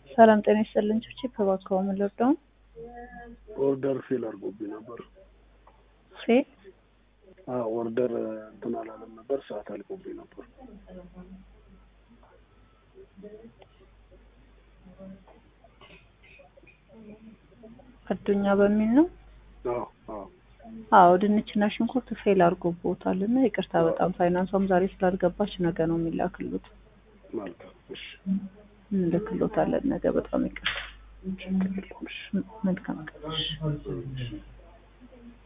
ሰላም ጤና ይስጥልኝ። ቺፕ እባክዎ ምን ልርዳው? ኦርደር ፌል አድርጎብኝ ነበር። ፌል አዎ ኦርደር እንትን አላለም ነበር፣ ሰዓት አልቆብኝ ነበር። አዱኛ በሚል ነው። አዎ አዎ አዎ ድንችና ሽንኩርት ፌል አድርጎቦታል እና ይቅርታ በጣም ፋይናንሷም ዛሬ ስላልገባች ነገ ነው የሚላክሉት። መልካም እሺ፣ እንልክሎታለን ነገ። በጣም ይቅርታ። ችግር የለውም እሺ። መልካም ቀን።